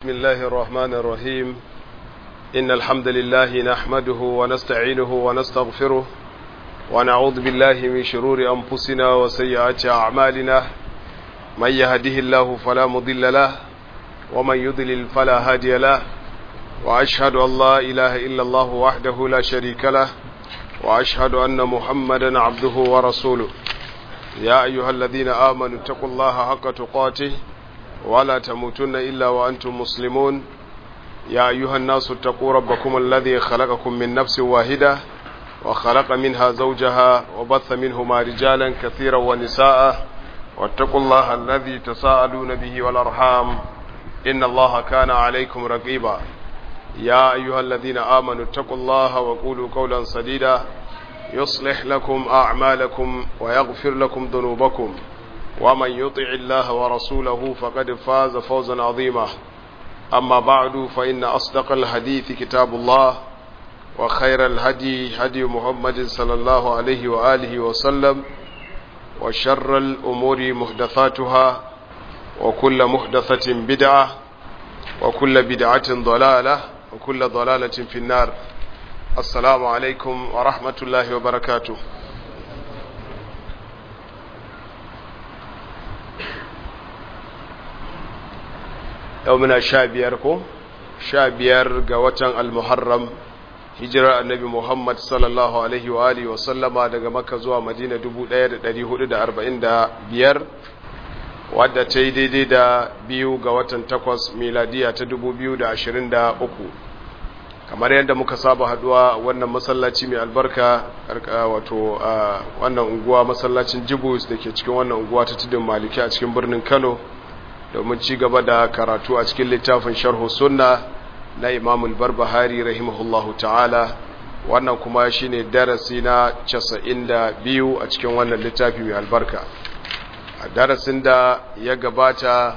بسم الله الرحمن الرحيم إن الحمد لله نحمده ونستعينه ونستغفره ونعوذ بالله من شرور أنفسنا وسيئات أعمالنا من يهده الله فلا مضل له ومن يضلل فلا هادي له وأشهد أن لا إله إلا الله وحده لا شريك له وأشهد أن محمدا عبده ورسوله يا أيها الذين آمنوا اتقوا الله حق تقاته ولا تموتن إلا وأنتم مسلمون يا أيها الناس اتقوا ربكم الذي خلقكم من نفس واحدة وخلق منها زوجها وبث منهما رجالا كثيرا ونساء واتقوا الله الذي تساءلون به والأرحام إن الله كان عليكم رقيبا يا أيها الذين آمنوا اتقوا الله وقولوا قولا سديدا يصلح لكم أعمالكم ويغفر لكم ذنوبكم ومن يطع الله ورسوله فقد فاز فوزا عظيما أما بعد فإن أصدق الحديث كتاب الله وخير الهدي هدي محمد صلى الله عليه وآله وسلم وشر الأمور محدثاتها وكل محدثة بدعة وكل بدعة ضلالة وكل ضلالة في النار السلام عليكم ورحمة الله وبركاته yau muna sha biyar ko sha biyar ga watan almuharram hijirar annabi muhammad sallallahu alaihi wa alihi wa sallama daga makka zuwa madina 1445 wadda ta yi daidai da biyu ga watan takwas miladiya ta 2023 kamar yadda muka saba haduwa wannan masallaci mai albarka wato wannan unguwa masallacin jibus da ke cikin wannan unguwa ta tudun maliki a cikin birnin kano domin ci gaba da karatu a cikin littafin sharhu sunna na imamul barbahari rahimahullahu ta'ala wannan kuma shine darasi na 92 a cikin wannan littafi mai albarka a darasin da ya gabata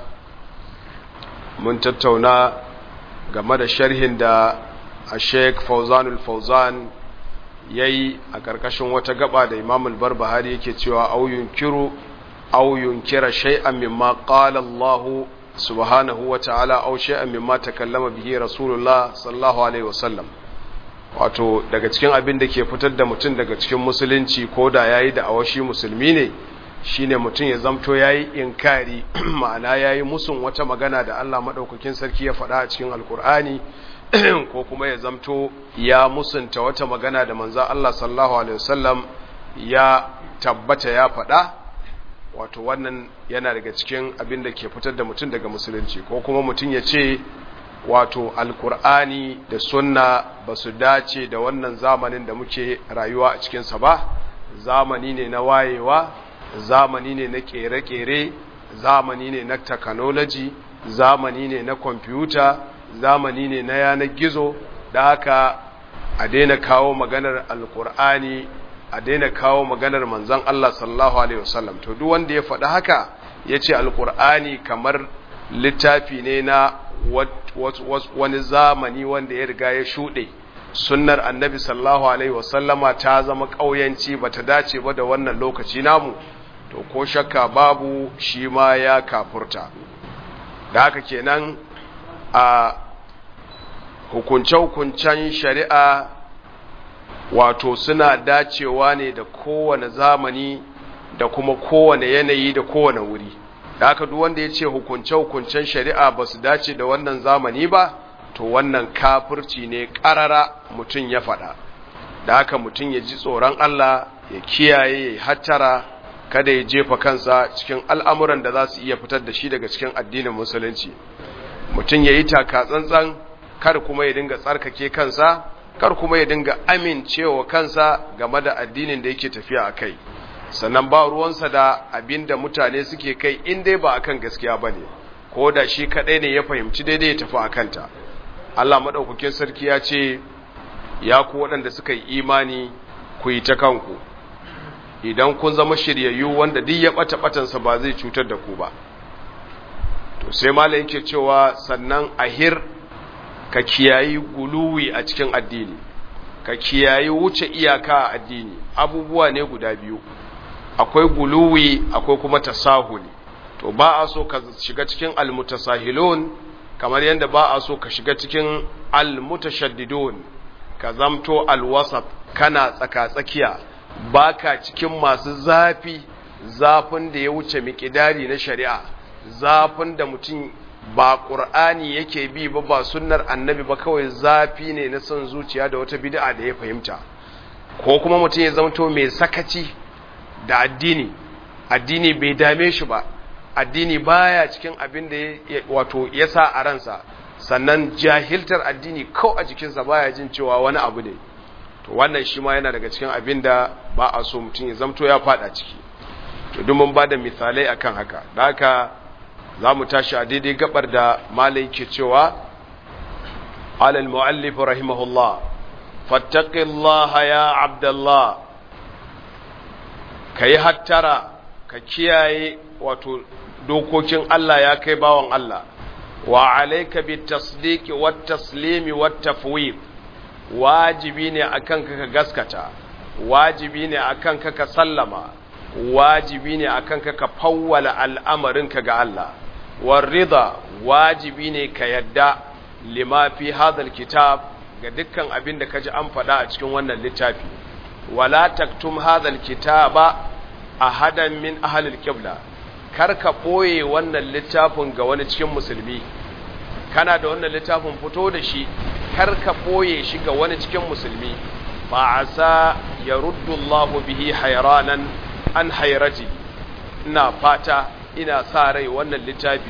mun tattauna game da sharhin da a sheik fauzanul fauzan ya yi a ƙarƙashin wata gaba da imamul barbahari yake cewa auyun kiru أو ينكر شيئا مما قال الله سبحانه وتعالى أو شيئا مما تكلم به رسول الله صلى الله عليه وسلم wato daga cikin abin da ke fitar da mutum daga cikin musulunci ko da yayi da awashi musulmi ne shine mutum ya zamto yayi inkari ma'ana yayi musun wata magana da Allah madaukakin sarki ya faɗa a cikin alkur'ani ko kuma ya zamto ya musunta wata magana da manzo Allah sallallahu alaihi wasallam ya tabbata ya faɗa wato wannan yana daga cikin abin da ke fitar da mutum daga musulunci ko kuma mutum ya ce wato alkur'ani da sunna ba su dace da wannan zamanin da muke rayuwa a cikinsa ba zamani ne na wayewa zamani ne na kere-kere zamani ne na technology zamani ne na kwamfuta zamani ne na yanar gizo da haka a daina kawo maganar alkur'ani a daina kawo maganar manzon Allah sallallahu alaihi wasallam to duk wanda ya faɗi haka yace alqur'ani kamar littafi ne na wani zamani wanda ya riga ya shuɗe sunnar annabi sallallahu alaihi wasallama ta zama ƙauyanci bata dace ba da wannan lokaci namu to ko shakka babu shi ma ya kafurta da haka kenan a hukunce-hukuncen shari'a wato suna dacewa ne da kowane zamani da kuma kowane yanayi da kowane wuri da haka duk wanda ya ce hukunce-hukuncen shari'a ba su dace da wannan zamani ba to wannan kafirci ne ƙarara mutum ya faɗa da haka mutum ya ji tsoron Allah ya kiyaye ya hattara kada ya jefa kansa cikin al'amuran da za su iya fitar da shi daga cikin addinin musulunci mutum ya yi taka tsantsan kar kuma ya dinga tsarkake kansa kar kuma ya dinga amincewa kansa game da addinin da yake tafiya a kai sannan ba ruwansa da abin da mutane suke kai in dai ba akan gaskiya ba ne ko da shi kaɗai ne ya fahimci daidai ya tafi a kanta allah maɗaukakin sarki ya ce ya ku waɗanda suka yi imani ku yi ta kanku idan kun zama shiryayyu wanda duk ya ɓata ɓatansa ba zai cutar da ku ba to sai malam yake cewa sannan ahir ka kiyayi guluwi a cikin addini ka kiyayi wuce iyaka a addini abubuwa ne guda biyu akwai guluwi akwai kuma tasahuli to ba a so ka shiga cikin almutasahilun kamar yadda ba a so ka shiga cikin almutashaddidun ka zamto alwasat kana tsaka-tsakiya baka cikin masu zafi zafin da ya wuce miƙidari na shari'a zafin da mutum ba ƙur'ani yake bi ba ba sunnar annabi ba kawai zafi ne na son zuciya da wata bid'a da ya fahimta ko kuma mutum ya zamto mai sakaci da addini addini bai dame shi ba addini baya cikin abin da wato ya sa a ransa sannan jahiltar addini kau a jikinsa baya jin cewa wani abu ne to wannan shi ma yana daga cikin abin da ba a so mutum ya zamto ya fada ciki to duk mun bada misalai akan haka da haka za mu tashi a daidai gabar da malai ke cewa alal mu'allif rahimahullah fattaqillaha ya abdallah kai hattara ka kiyaye wato dokokin Allah ya kai bawan Allah wa alayka bit tasdiqi wat taslimi wat tafwid wajibi ne akan ka ka gaskata wajibi ne akan ka ka sallama wajibi ne akan ka ka fawwala al'amarinka ga Allah war rida wajibi ne ka yadda lima fi hadal kitab ga dukkan abin da kaji an faɗa a cikin wannan littafi wala taktum hadal kitaba ahadan min ahlil qibla kar ka boye wannan littafin ga wani cikin musulmi kana da wannan littafin fito da shi kar ka boye shi ga wani cikin musulmi fa asa yaruddu Allahu bihi hayranan an hayrati ina fata ina sa rai wannan littafi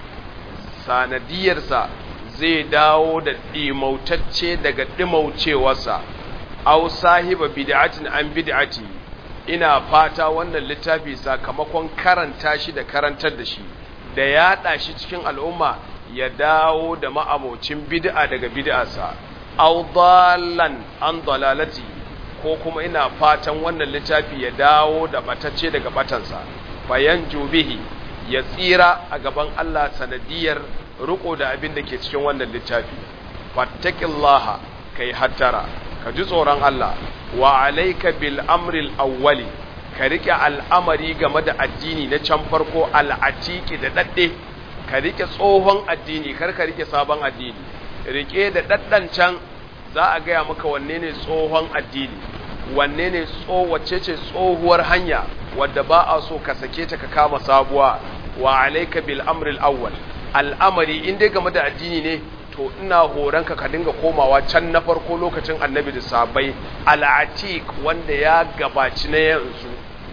sanadiyarsa zai dawo da ɗimautacce daga ɗimaucewarsa au sahiba bid'atin an bid'ati ina fata wannan littafi sakamakon karanta shi da karantar da shi da yaɗa shi cikin al'umma ya dawo da ma'amocin bid'a daga bid'arsa au dallan an dalalati ko kuma ina fatan wannan littafi ya dawo da batacce daga batansa bayan jubihi ya tsira a gaban Allah sanadiyar riko da abin da ke cikin wannan littafi fattaqillaha kai hattara ka ji tsoron Allah wa alayka bil amril awwali ka rike al'amari game da addini na can farko al'atiki da dadde ka rike tsohon addini kar ka rike sabon addini rike da daddan can za a gaya maka wanne ne tsohon addini wanne ne wacce ce tsohuwar hanya wadda ba a so ka sake ta ka kama sabuwa wa alayka bil amril awwal al'amari in dai game da addini ne to ina horonka ka dinga komawa can na farko lokacin annabi da sabai al'atik wanda ya gabaci na yanzu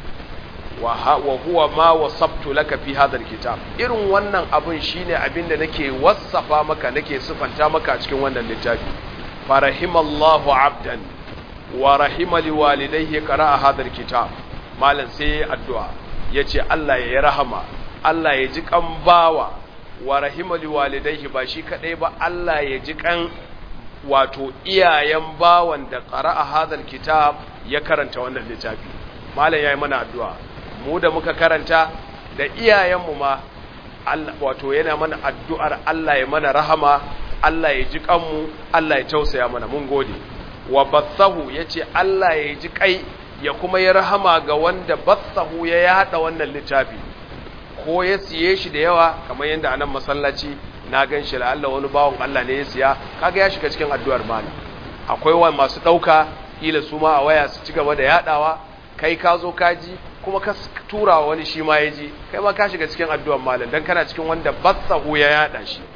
wa huwa ma wasabtu laka fi hadha kitab irin wannan abun shine abin da nake wassafa maka nake sifanta maka a cikin wannan littafi farahimallahu abdan wa rahima liwalidayhi qara'a hadha kitab malam sai addu'a yace Allah ya rahama Allah ya ji kan bawa wa rahima liwalidayhi ba shi kadai ba Allah ya ji kan wato iyayen bawan da qara'a hadha kitab ya karanta wannan littafi malam yayi mana addu'a mu da muka karanta da iyayenmu ma wato yana mana addu'ar Allah ya mana rahama Allah ya ji kanmu Allah ya tausaya mana mun gode wa bathahu yace Allah ya ji kai ya kuma ya rahama ga wanda bathahu ya yada wannan littafi ko ya siye shi da yawa kamar yadda anan masallaci na gan shi la Allah wani bawon Allah ne ya siya kaga ya shiga cikin addu'ar mana akwai wa masu dauka kila su ma a waya su ci gaba da yadawa kai ka zo ka ji kuma ka tura wani shi ma ya ji kai ma ka shiga cikin addu'ar malam dan kana cikin wanda bathahu ya yada shi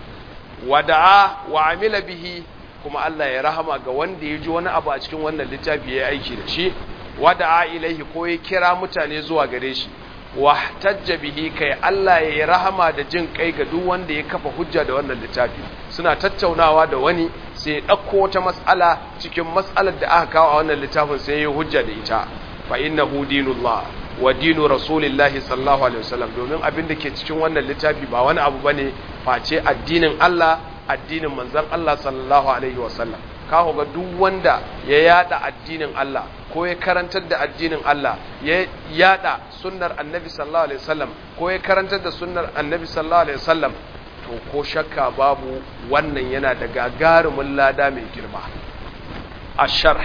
wada'a wa amila bihi kuma Allah ya rahama ga wanda ya ji wani abu a cikin wannan littafi ya aiki da shi wada'a ilaihi ko ya kira mutane zuwa gare shi wahtajja bihi kai Allah ya rahama da jin kai ga duk wanda ya kafa hujja da wannan littafi suna tattaunawa da wani sai ya dauko wata mas'ala cikin mas'alar da aka kawo a wannan littafin sai ya hujja da ita fa innahu dinullah wa dinu rasulillahi sallallahu alaihi wasallam domin abin da ke cikin wannan littafi ba wani abu bane face addinin Allah addinin manzon Allah sallallahu alaihi wasallam ka ga duk wanda ya yada addinin Allah ko ya karantar da addinin Allah ya yada sunnar annabi sallallahu alaihi wasallam ko ya karantar da sunnar annabi sallallahu alaihi wasallam to ko shakka babu wannan yana da gagarumin lada mai girma asharh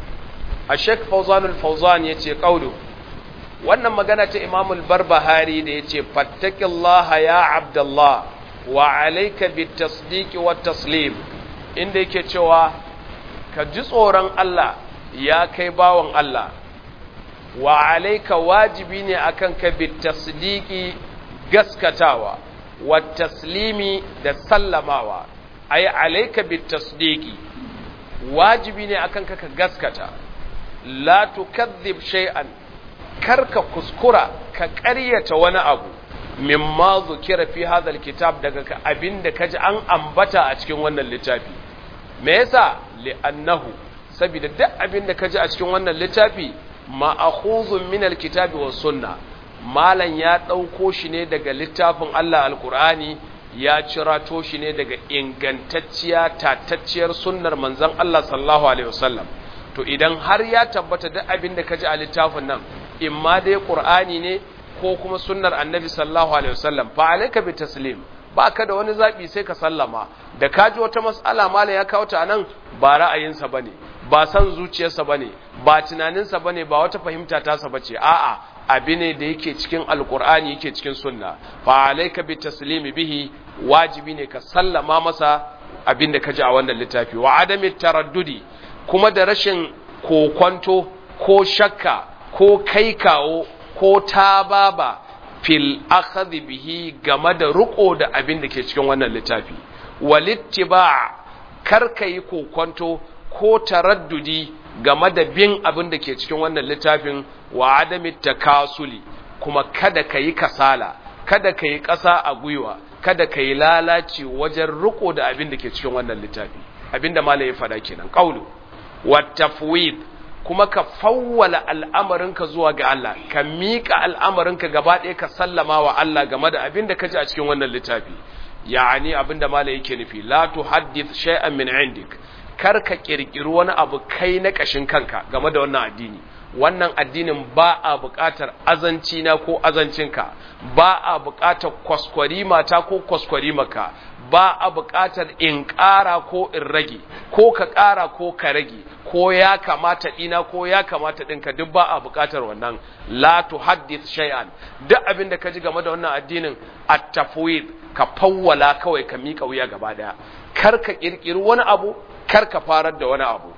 ashek fawzan al-fawzan yace qawlu wannan magana ta imam al-barbahari da yace fattaqillaha ya abdullah wa alayka bitasdiqi wat taslim inda yake cewa ka ji tsoron Allah ya kai bawon Allah wa alayka wajibi ne akan ka bitasdiqi gaskatawa wat taslimi da sallamawa ay alayka bitasdiqi wajibi ne akan ka ka gaskata la tukadhib shay'an karka kuskura ka ƙaryata wani abu mimma zukira fi hadhal kitab daga abinda kaji an ambata a cikin wannan littafi me yasa li'annahu saboda duk abinda kaji a cikin wannan littafi ma'khuzun min alkitabi was sunna malan ya dauko shi ne daga littafin Allah alqur'ani ya cirato shi ne daga ingantacciya tatacciyar sunnar manzon Allah sallallahu alaihi wasallam to idan har ya tabbata duk abinda kaji a littafin nan imma dai qur'ani ne ko kuma sunnar annabi sallallahu alaihi wasallam fa alayka bi taslim ba ka da wani zabi sai ka sallama da ka ji wata mas'ala malam ya kawo ta anan ba ra'ayinsa bane ba san zuciyarsa bane ba tunaninsa bane ba wata fahimta tasa bace a'a abi ne da yake cikin alqur'ani yake cikin sunna fa alayka bi taslimi bihi wajibi ne ka sallama masa abin da ka ji a wannan littafi wa adami taraddudi kuma da rashin kokwanto ko shakka ko kai kawo ko ta baba fil akhadhi bihi game da riko da abin da ke cikin wannan littafi walittiba kar ka yi kokonto ko taraddudi game da bin abin da ke cikin wannan littafin wa adami takasuli kuma kada ka yi kasala kada ka yi ƙasa a gwiwa kada ka yi lalaci wajen riko da abin da ke cikin wannan littafi abin da malai ya faɗa kenan qaulu wa tafwid kuma ka fawwala al'amarinka zuwa ga Allah, ka miƙa al'amarinka gaba ɗaya ka sallama wa Allah game da abin da ka ji a cikin wannan littafi, ya'ani abin da mala yake nufi, la tu haddith shay'an min indik, kar ka ƙirƙiri wani abu kai na ƙashin kanka game da wannan addini. Wannan addinin ba a buƙatar azanci na ko azancinka, ba a buƙatar kwaskwari mata ko kwaskwari maka, ba a buƙatar in ƙara ko in rage, ko ka ƙara ko ka rage, ko ya kamata ɗina ko ya kamata ɗinka duk ba a buƙatar wannan la tu haddith shay'an duk abin da ka ji game da wannan addinin at-tafwid ka fawwala kawai ka miƙa wuya gaba daya kar ka kirkiri wani abu kar ka farar da wani abu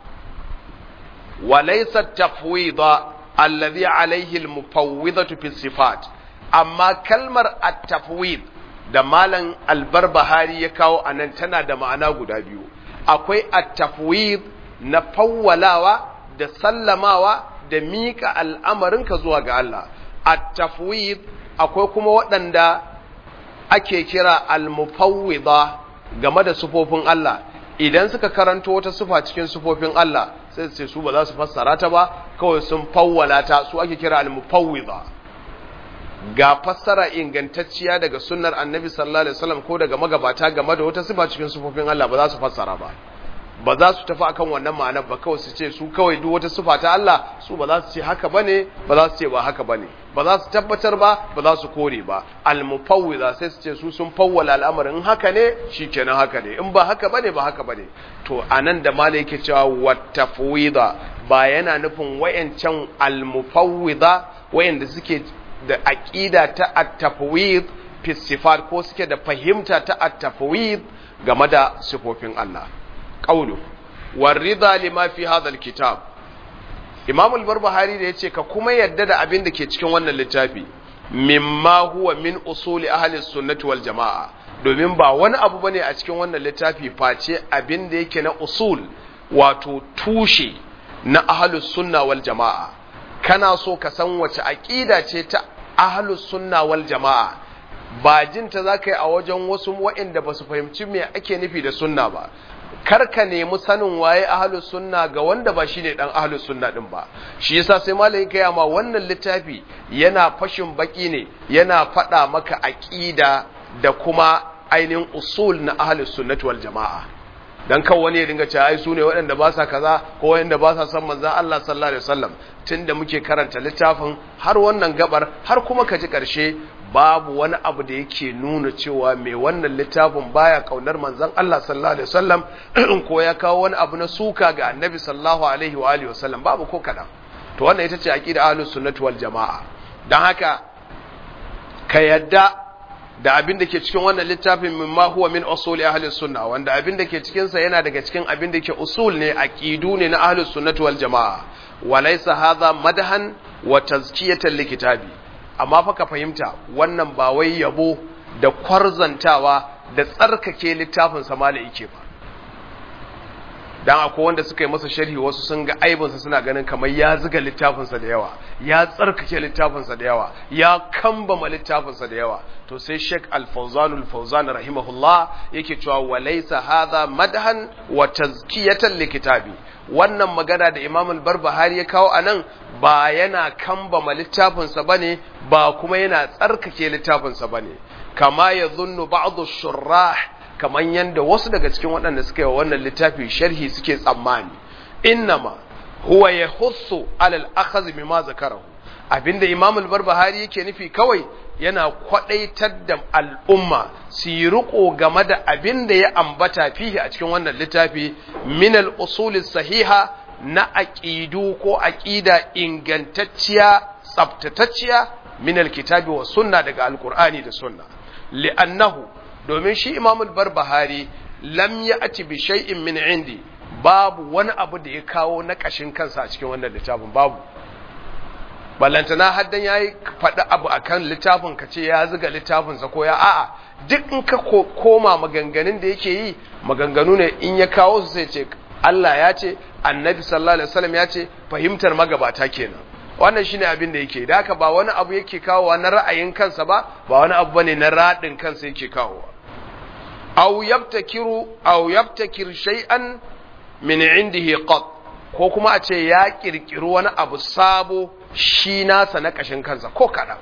wa laysa at-tafwid alladhi alayhi al-mufawwidatu fi sifat amma kalmar at-tafwid da malam albarbahari ya kawo anan tana da ma'ana guda biyu akwai at-tafwid na fawwalawa da sallamawa da miƙa al'amarinka zuwa ga Allah. At-tafwid akwai kuma waɗanda ake kira al-mufawwida game da sufofin Allah. Idan suka karanto wata sufa cikin sufofin Allah sai su ce su ba za su fassara ta ba, kawai sun fawwala ta su ake kira al-mufawwida. Ga fassara ingantacciya daga sunnar Annabi sallallahu alaihi wasallam ko daga magabata game da wata sufa cikin sufofin Allah ba za su fassara ba. ba za su tafi akan wannan ma'anar ba kawai su ce su kawai duk wata sifa ta Allah su ba za su ce haka bane ba za su ce ba haka bane ba za su tabbatar ba ba za su kore ba al-mufawwiza sai su ce su sun fawwala al'amarin in haka ne shikenan haka ne in ba haka bane ba haka bane to anan da malai yake cewa watafwida ba yana nufin wayancan al-mufawwiza wayanda suke da aqida ta at-tafwid fi sifat ko suke da fahimta ta at-tafwid game da sifofin Allah qawlu warida lima fi hadha alkitab Imam al-Barbahari da yace ka kuma yadda da abin da ke cikin wannan littafi mimma huwa min usuli ahli sunnati wal jamaa domin ba wani abu bane a cikin wannan littafi face abin da yake na usul wato tushe na ahli sunna wal jamaa kana so ka san wace aqida ce ta ahli sunna wal jamaa ba jinta zaka yi a wajen wasu waɗanda ba su fahimci me ake nufi da sunna ba karka nemi sanin waye ahlus sunna ga wanda ba shine dan ahlus sunna din ba shi yasa sai malamin kai ma wannan littafi yana fashin baki ne yana fada maka aqida da kuma ainihin usul na ahlus sunnati wal jamaa dan kan wani ya dinga cewa ai su ne waɗanda ba sa kaza ko waɗanda ba sa san manzon Allah sallallahu alaihi wasallam tunda muke karanta littafin har wannan gabar har kuma ka ji ƙarshe babu wani abu da yake nuna cewa mai wannan littafin baya kaunar manzon Allah sallallahu alaihi wasallam ko ya kawo wani abu na suka ga annabi sallallahu alaihi wa alihi wasallam babu ko kadan to wannan ita ce aqida ahlus sunnati wal jamaa dan haka ka yadda da abin da ke cikin wannan littafin mimma huwa min usul ahli sunna wanda abin da ke cikin sa yana daga cikin abin da ke usul ne aqidu ne na ahli sunnati wal jamaa walaysa hadha madahan wa tazkiyatan likitabi amma fa ka fahimta wannan ba wai yabo da kwarzantawa da tsarkake littafin sa malai yake ba dan akwai wanda suka yi masa sharhi wasu sun ga aibinsa suna ganin kamar ya ziga littafinsa da yawa ya tsarkake littafinsa da yawa ya kambama littafinsa da yawa to sai Sheikh Al-Fawzan Al-Fawzan rahimahullah yake cewa walaysa hadha madhan wa tazkiyatan likitabi wannan magana da Imam Al-Barbahari ya kawo anan ba yana kambama littafinsa bane ba kuma yana tsarkake littafinsa bane kama yadhunnu ba'd ash-shurrah kamar yadda wasu daga cikin waɗanda suka yi wannan littafi sharhi suke tsammani innama huwa ya hussu alal akhaz mimma zakarahu abinda imam al-barbahari yake nufi kawai yana kwadaitar da al'umma su yi riko game da abinda ya ambata fihi a cikin wannan littafi min al-usul sahiha na aqidu ko aqida ingantacciya tsaftatacciya min al-kitabi wa sunna daga al-qur'ani da sunna li'annahu domin shi imamul barbahari lam ya ati bi shay'in min indi babu wani abu da ya kawo na kashin kansa a cikin wannan littafin babu ballantana haddan ya yi faɗi abu a kan littafin ka ce ya ziga littafinsa ko ya a'a duk in ka koma maganganun da yake yi maganganu ne in ya kawo su sai ce Allah ya ce annabi sallallahu alaihi wasallam ya ce fahimtar magabata kenan wannan shine abin da yake da haka ba wani abu yake kawowa na ra'ayin kansa ba ba wani abu bane na radin kansa yake kawowa aw yabtakiru aw yabtakir shay'an min indihi qat ko kuma a ce ya kirkiri wani abu sabo shi nasa na kashin kansa ko kaɗan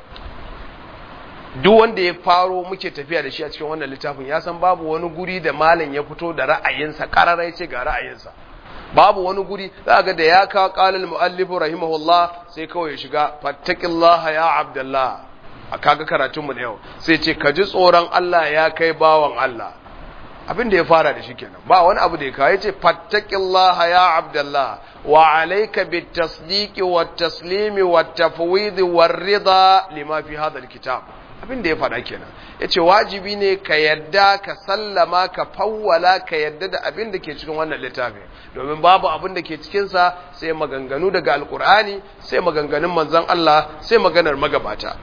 duk wanda ya faro muke tafiya da shi a cikin wannan littafin ya san babu wani guri da malam ya fito da ra'ayinsa ƙararai ce ga ra'ayinsa babu wani guri za ga da ya kawo ƙalil mu'allifu rahimahullah sai kawai ya shiga fattakillaha ya abdullah a kaga karatunmu na yau sai ce ka ji tsoron Allah ya kai bawan Allah abin da ya fara da shi kenan ba wani abu da ya kawo ya ce fattakillaha ya abdullah wa alayka bit tasdiqi wat taslimi wat tafwid war rida lima fi hadha al kitab abin da ya faɗa kenan ya ce wajibi ne ka yadda ka sallama ka fawwala ka yadda da abin da ke cikin wannan littafi domin babu abin da ke cikinsa sai maganganu daga alkur'ani sai maganganun manzan Allah sai maganar magabata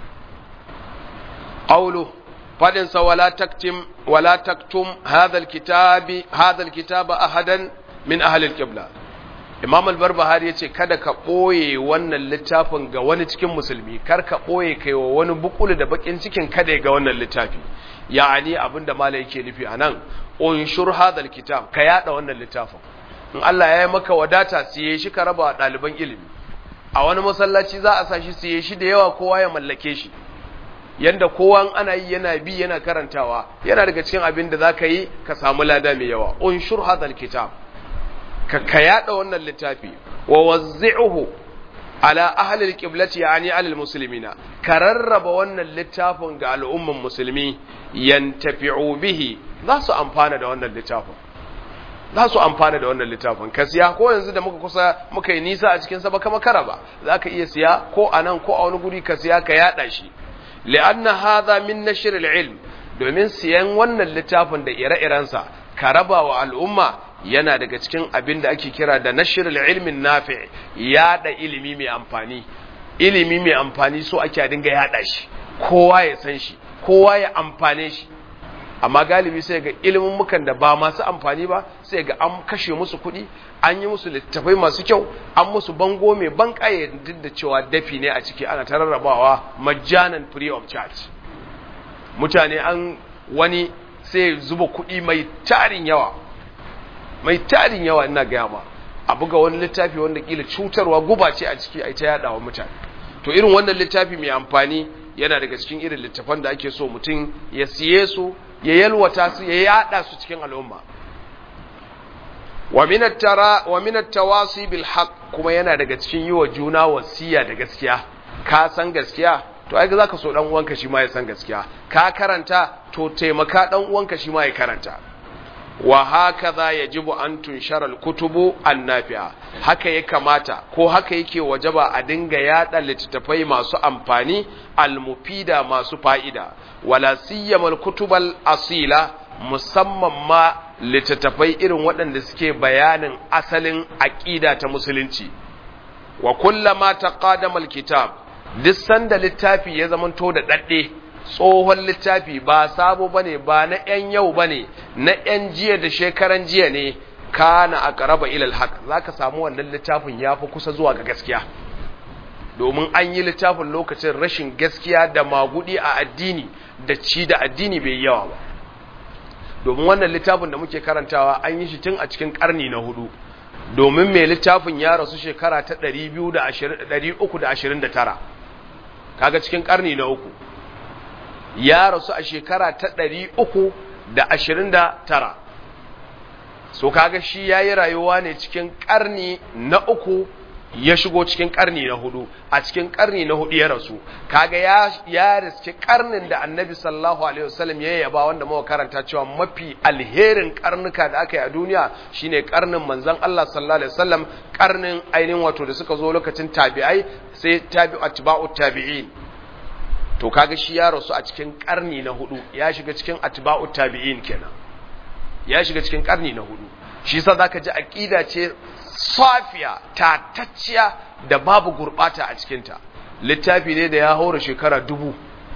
qawlu fadin sa wala taktim wala taktum hadha alkitabi hadha alkitaba ahadan min ahli alqibla Imam al-Barbahari yace kada ka boye wannan littafin ga wani cikin musulmi kar ka boye kai wa wani bukulu da bakin cikin kada ga wannan littafi ya'ani abinda malai yake nufi anan unshur hadal kitab ka yada wannan littafin in Allah ya yi maka wadata siye shi ka raba ɗaliban ilimi a wani masallaci za a sa shi siye shi da yawa kowa ya mallake shi yanda kowa ana yi yana bi yana karantawa yana daga cikin abin da za ka yi ka samu lada mai yawa unshur hadal kitab ka ka yada wannan littafi wa wazzi'uhu ala ahli alqiblati yani ala almuslimina ka rarraba wannan littafin ga al'umman musulmi yantafi'u bihi za su amfana da wannan littafin za su amfana da wannan littafin ka siya ko yanzu da muka kusa muka yi nisa a cikin sa baka makara ba za ka iya siya ko a nan ko a wani guri ka siya ka yada shi li'anna hadha min nashr al-ilm domin siyan wannan littafin da ire-irensa ka raba wa al'umma yana daga cikin abin da ake kira da nashirul ilmin nafi yada ilimi mai amfani ilimi mai amfani so ake dinga yada shi kowa ya san shi kowa ya amfane shi amma galibi sai ga ilimin mukan da ba masu amfani ba sai ga an kashe musu kuɗi an yi musu littafai masu kyau an musu bango mai ban duk da cewa dafi ne a ciki ana tararrabawa majanan free of charge mutane an wani sai zuba kuɗi mai tarin yawa mai tarin yawa ina gaya ma a buga wani littafi wanda kila cutarwa guba ce a ciki ai ta yada wa mutane to irin wannan littafi mai amfani yana daga cikin irin littafan da ake so mutum ya siye su ya yalwata su ya yada su cikin al'umma wa min at-tara wa min at-tawasi bil haqq kuma yana daga cikin yiwa juna wasiya da gaskiya ka san gaskiya to ai zaka so dan uwanka shi ma ya san gaskiya ka karanta to taimaka dan uwanka shi ma ya karanta wa hakaza yajibu an tunshara al-kutubu an-nafi'a haka ya kamata ko haka yake wajaba a dinga yada littattafai masu amfani al-mufida masu fa'ida wala siyama al-kutub al-asila musamman ma littattafai irin waɗanda suke bayanin asalin aqida ta musulunci wa kullama taqadama al-kitab duk sanda littafi ya zamanto da dadde tsohon littafi ba sabo bane ba na ‘yan yau bane na ‘yan jiya da shekaran jiya ne kana a ƙaraba ilal haq za ka samu wannan littafin ya fi kusa zuwa ga gaskiya domin an yi littafin lokacin rashin gaskiya da magudi a addini da ci da addini bai yawa ba domin wannan littafin da muke karantawa an yi shi tun a cikin ƙarni na hudu domin mai littafin ya rasu shekara ta 329 kaga cikin ƙarni na uku ya rasu a shekara ta ɗari uku da ashirin da tara so kaga shi ya yi rayuwa ne cikin ƙarni na uku ya shigo cikin ƙarni na hudu a cikin ƙarni na hudu ya rasu kaga ya ya riski ƙarnin da annabi sallallahu alaihi wasallam ya yaba wanda muka karanta cewa mafi alherin ƙarnuka da aka yi a duniya shine ƙarnin manzon Allah sallallahu alaihi wasallam ƙarnin ainihin wato da suka zo lokacin tabi'ai sai tabi'u atba'u tabi'in to kaga shi ya rasu a cikin karni na hudu ya shiga cikin atba'u tabi'in kenan ya shiga cikin karni na hudu shi yasa zaka ji aqida ce safiya tatacciya da babu gurbata a cikin ta littafi ne da ya haura shekara dubu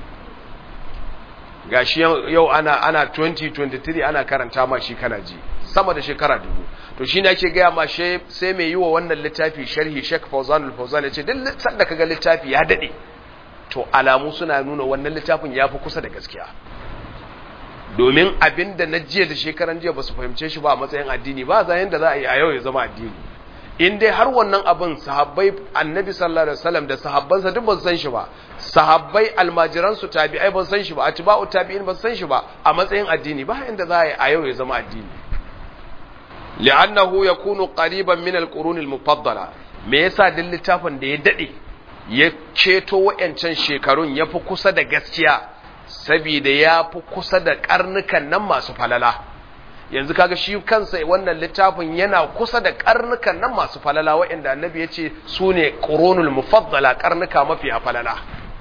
gashi yau ana ana 2023 ana karanta ma shi kana ji sama da shekara dubu to shine ake gaya ma sai mai yi wa wannan littafi sharhi Sheikh Fawzan al-Fawzan ya ce duk sanda kaga littafi ya dade to alamu suna nuna wannan littafin ya fi kusa da gaskiya domin abin da na jiya da shekaran jiya ba su fahimce shi ba a matsayin addini ba za yanda za a yi a yau ya zama addini in dai har wannan abin sahabbai annabi sallallahu alaihi wasallam da sahabbansa duk ba su san shi ba sahabbai almajiran su tabi'ai ba su san shi ba atba'u tabi'in ba su san shi ba a matsayin addini ba yanda za a yi a yau ya zama addini li'annahu yakunu qariban min al-qurun al-mufaddala me yasa din littafin da ya dade ya ceto wa'yancan shekarun ya fi kusa da gaskiya saboda ya fi kusa da karnukan nan masu falala yanzu kaga shi kansa wannan littafin yana kusa da karnukan nan masu falala wa'yanda annabi ya ce su ne ƙoronul mufaddala karnuka mafi a falala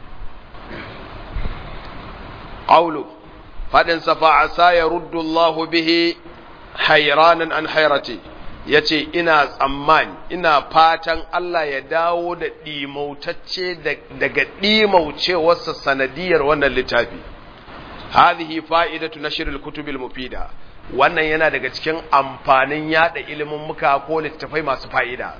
ƙaulu faɗin safa a sa ya ruddu Allah bihi hairanan an hairati ya ce ina tsammani ina fatan Allah ya dawo da ɗimautacce daga ɗimaucewarsa sanadiyar wannan littafi hadhihi fa'idatu nashril kutubil mufida wannan yana daga cikin amfanin yada ilimin muka ko littafai masu fa'ida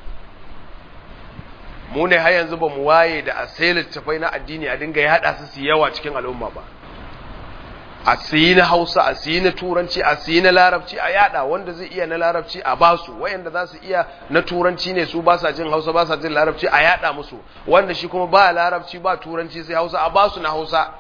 mu ne har yanzu ba mu waye da a sai littafai na addini a dinga yada su su yawa cikin al'umma ba a siyi na hausa a siyi na turanci a siyi na larabci a yada wanda zai iya na larabci a basu wayanda za su iya na turanci ne su ba sa jin hausa ba sa jin larabci a yada musu wanda shi kuma ba larabci ba turanci sai hausa a basu na hausa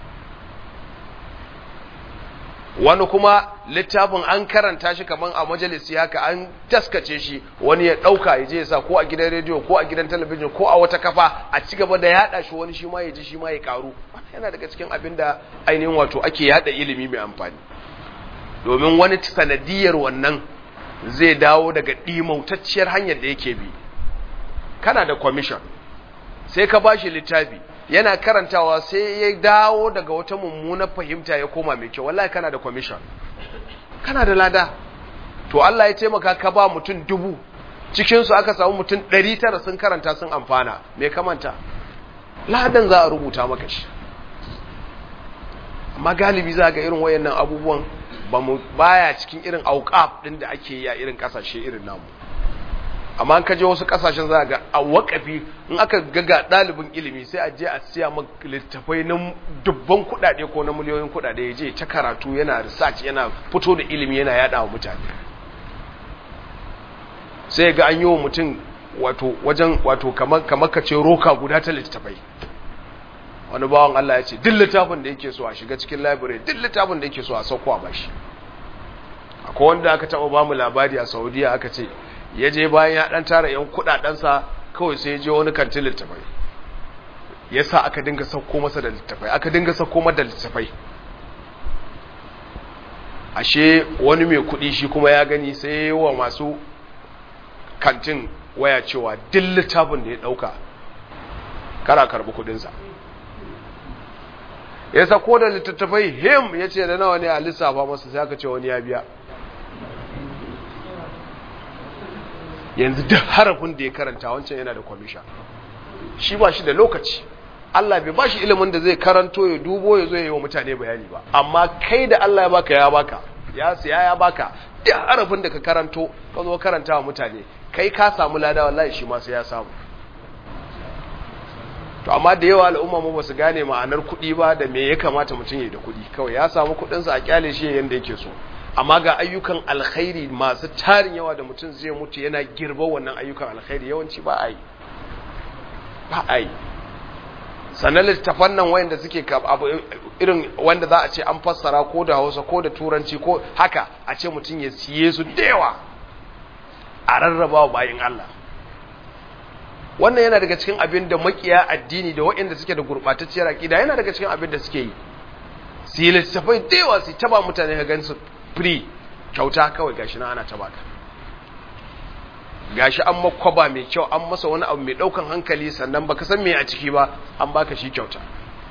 wani kuma littafin an karanta shi kaman a majalisi haka an taskace shi wani ya dauka ya je ya sa ko a gidan rediyo ko a gidan talabijin ko a wata kafa a ci gaba da yada shi wani shi ma ya ji shi ma ya karu yana daga cikin abin da ainihin wato ake yada ilimi mai amfani domin wani sanadiyar wannan zai dawo daga ɗimautacciyar hanyar da yake bi kana da commission sai ka bashi littafi yana karantawa sai ya dawo daga wata mummunar fahimta ya koma mai kyau wallahi kana da commission kana da lada to Allah ya taimaka ka ba mutum dubu cikinsu aka samu mutum ɗari tara sun karanta sun amfana me kamanta ladan za a rubuta maka shi amma galibi za ga irin wayannan abubuwan ba mu baya cikin irin auqaf din da ake yi a irin kasashe irin namu amma an kaje wasu kasashen za ga a wakafi in aka ga ɗalibin ilimi sai a je a siya maka littafai na dubban kuɗaɗe ko na miliyoyin kuɗaɗe ya je ta karatu yana research yana fito da ilimi yana yada wa mutane sai ga an yi wa mutum wato wajen wato kamar kamar kace roka guda ta littafai wani bawan Allah ya ce duk littafin da yake so a shiga cikin library duk littafin da yake so a sauko a bashi akwai wanda aka taɓa ba mu labari a Saudiya aka ce ya je bayan ya dan tara yan kudadensa kawai sai ya je wani kantin littafai ya sa aka dinga sauko masa da littafai aka dinga sauko masa da littafai ashe wani mai kuɗi shi kuma ya gani sai wa masu kantin waya cewa duk littafin da ya ɗauka kara karɓi kuɗinsa ya sako da littattafai him ya ce da nawa ne a lissafa masa sai aka ce wani ya biya yanzu duk harafin da ya karanta wancan yana da kwamisha shi ba shi da lokaci Allah bai ba shi ilimin da zai karanto ya dubo ya zo ya yi wa mutane bayani ba amma kai da Allah ya baka ya baka ya siya ya baka duk harafin da ka karanto ka zo karanta wa mutane kai ka samu lada wallahi shi ma sai ya samu to amma da yawa al'umma mu basu gane ma'anar kuɗi ba da me ya kamata mutum ya da kuɗi kawai ya samu kuɗinsa a kyale shi yanda yake so amma ga ayyukan alkhairi masu tarin yawa da mutum zai mutu yana girba wannan ayyukan alkhairi yawanci ba a yi ba a yi sannan littafan nan wayanda suke irin wanda za a ce an fassara ko da hausa ko da turanci ko haka a ce mutum ya siye su da yawa a rarraba wa bayin Allah wannan yana daga cikin abin da makiya addini da waɗanda suke da gurɓatacciyar aƙida yana daga cikin abin da suke yi su yi littafai da yawa su taba mutane ka gan su free kyauta kawai gashi na ana taba ka gashi an makwaba mai kyau an masa wani abu mai ɗaukan hankali sannan baka san me a ciki ba an baka shi kyauta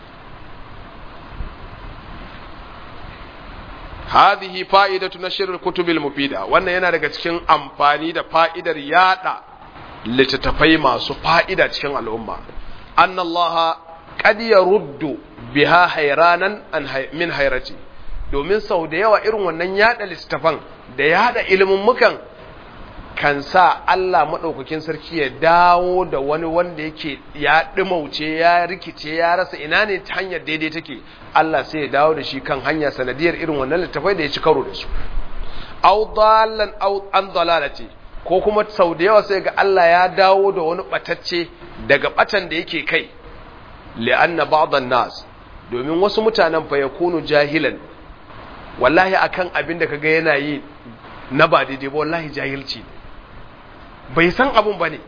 hadhihi fa'idatu nashr al-kutub al-mufida wannan yana daga cikin amfani da fa'idar yada littattafai masu fa'ida cikin al'umma anna Allah qad yaruddu biha hayranan min hayrati domin sau da yawa irin wannan yada littattafan da yada ilimin mukan kan sa Allah maɗaukakin sarki ya dawo da wani wanda yake ya ɗimauce ya rikice ya rasa ina ne ta hanyar daidai take Allah sai ya dawo da shi kan hanya sanadiyar irin wannan littafai da ya ci karo da su au dalan au an dalalati ko kuma sau da yawa sai ga Allah ya dawo da wani batacce daga batan da yake kai li'anna ba'dhan nas domin wasu mutanen fa yakunu jahilan wallahi akan abin da kaga yana yi na ba daidai ba wallahi jahilci ne bai san abun ba ne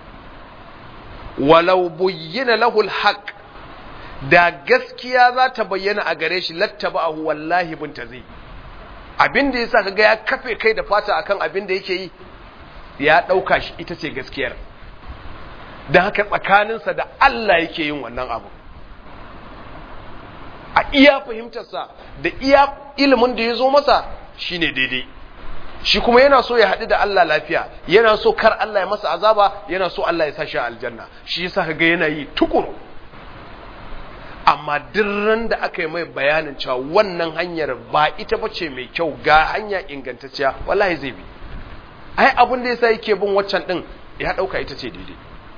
walau buyyina lahul haq da gaskiya za ta bayyana a gare shi lattaba'ahu wallahi binta zai abin da yasa kaga ya kafe kai da fata akan abin da yake yi ya dauka shi ita ce gaskiyar dan haka tsakaninsa da Allah yake yin wannan abu a iya fahimtarsa da iya ilimin da ya zo masa shine daidai shi kuma yana so ya haɗu da Allah lafiya yana so kar Allah ya masa azaba yana so Allah ya sa shi a aljanna shi yasa kaga yana yi tukuru amma dirran da aka yi mai bayanin cewa wannan hanyar ba ita bace mai kyau ga hanya ingantacciya wallahi zai bi ai abin da yasa yake bin waccan din ya dauka ita ce daidai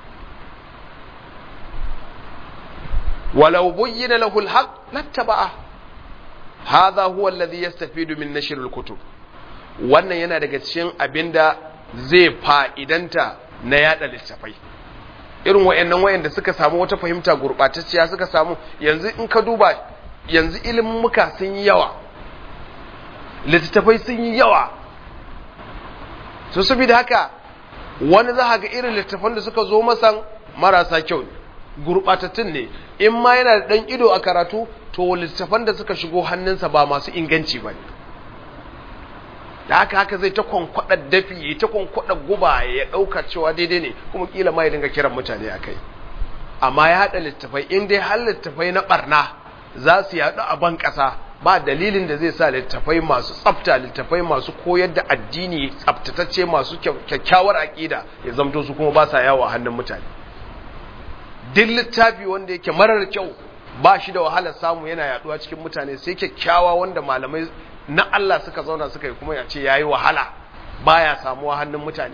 walau buyyina lahu alhaq lattaba'a hadha huwa alladhi yastafidu min nashr alkutub wannan yana daga cikin abinda zai fa'idanta na yada littafai irin wayannan wayanda suka samu wata fahimta gurbatacciya suka samu yanzu in ka duba yanzu ilimin muka sun yi yawa littattafai sun yi yawa su saboda haka wani za ga irin littattafan da suka zo masan marasa kyau ne gurbatattun ne in ma yana da ɗan ido a karatu to littattafan da suka shigo hannunsa ba masu inganci ba ne da haka haka zai ta kwankwaɗa dafi ya ta kwankwaɗa guba ya ɗauka cewa daidai ne kuma kila ma ya dinga kiran mutane a kai amma ya haɗa littattafai in dai har littattafai na ɓarna za su yaɗu a ban ƙasa ba dalilin da zai sa littattafai masu tsafta littattafai masu koyar da addini tsaftatacce masu kyakkyawar aƙida ya zamto su kuma ba sa yawo a hannun mutane duk littafi wanda yake marar kyau ba shi da wahalar samu yana yaduwa cikin mutane sai kyakkyawa wanda malamai na Allah suka zauna suka yi kuma ya ce yayi wahala baya samuwa hannun mutane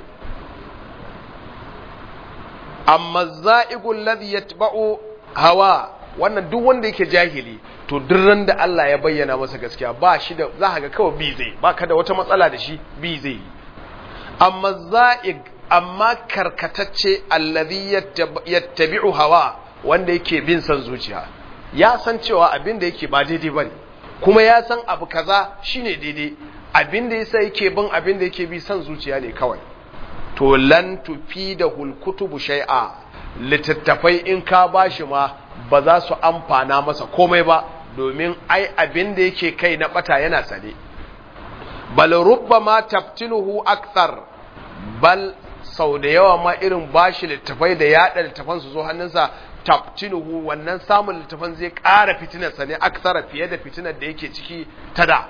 amma za'igul ladhi yatba'u hawa wannan duk wanda yake jahili to durran da Allah ya bayyana masa gaskiya ba shi da za ga kawai bi zai ba ka da wata matsala da shi bi zai yi amma za'ig amma karkatacce allazi yattabi'u hawa wanda yake bin san zuciya ya san cewa abin da yake ba daidai bane kuma ya san abu kaza shine daidai abin da yasa yake bin abin da yake bi san zuciya ne kawai to lan da hulkutubu shay'a littattafai in ka bashi ma ba za su amfana masa komai ba domin ai abin da yake kai na bata yana sane bal rubbama tabtinuhu akthar bal sau da yawa ma irin bashi littafai da yada littafan su zo hannunsa tabtinuhu wannan samun littafan zai ƙara fitinarsa ne aksara fiye da fitinar da yake ciki ta da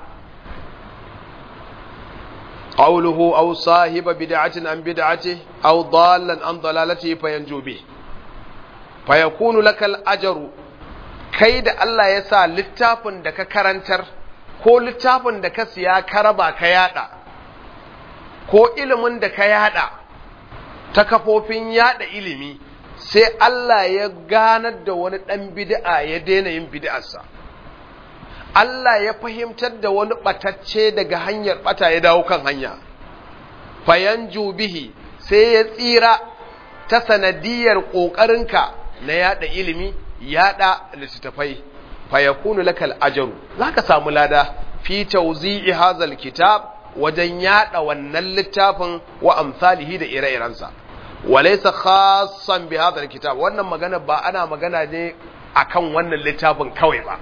qawluhu aw sahiba bid'atin an bid'ati aw dallan an dalalati fayanju bi fayakunu lakal ajru kai da Allah ya sa littafin da ka karantar ko littafin da ka siya ka raba ka yada ko ilimin da ka yada ta kafofin yada ilimi sai Allah ya ganar da wani ɗan bid'a ya daina yin bid'arsa Allah ya fahimtar da wani ɓatacce daga hanyar ɓata ya dawo kan hanya fayan bihi sai ya tsira ta sanadiyar ƙoƙarinka na yada ilimi yada littattafai fayakunu lakal ajaru zaka samu lada fi tawzi'i hazal kitab wajen yada wannan littafin wa amsalihi da ire-irensa walaysa khassan bi hadha alkitab wannan magana ba ana magana ne akan wannan littafin kawai ba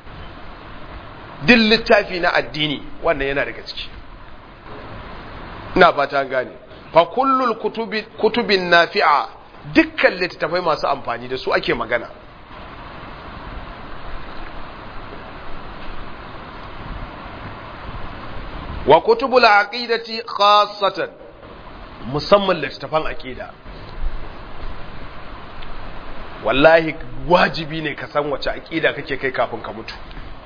duk littafi na addini wannan yana daga ciki ina fata gane fa kullul kutubi kutubin nafi'a dukkan littattafai masu amfani da su ake magana wa kutubul aqidati khassatan musamman littattafan aqida wallahi wajibi ne ka san wace aqida kake kai kafin ka mutu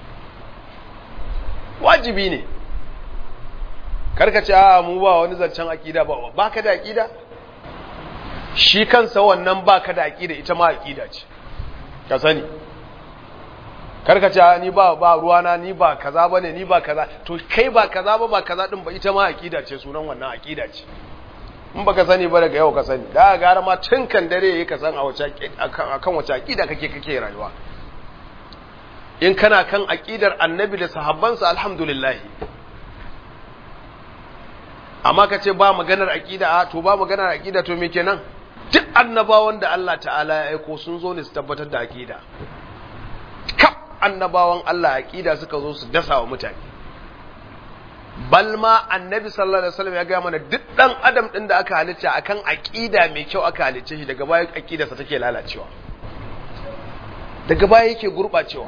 wajibi ne karka ce a mu ba wani zancen aqida ba baka da aqida shi kansa wannan baka da aqida ita ma aqida ce ka sani karka ce ni ba ba ruwana ni ba kaza bane ni ba kaza to kai ba kaza ba ba kaza din ba ita ma aqida ce sunan wannan aqida ce in baka sani ba daga yau ka sani da gara ma tun kan dare yayi ka san a wace akan wace aqida kake kake rayuwa in kana kan aqidar annabi da sahabbansa alhamdulillah amma ka ce ba maganar aqida a to ba maganar aqida to me kenan duk annabawan da Allah ta'ala ya aiko sun zo ne su tabbatar da aqida kaf annabawan Allah aqida suka zo su dasa wa mutane balma annabi sallallahu alaihi wasallam ya ga mana duk dan adam din da aka halitta akan aqida mai kyau aka halicce shi daga baya aqidarsa take lalacewa daga baya yake gurbacewa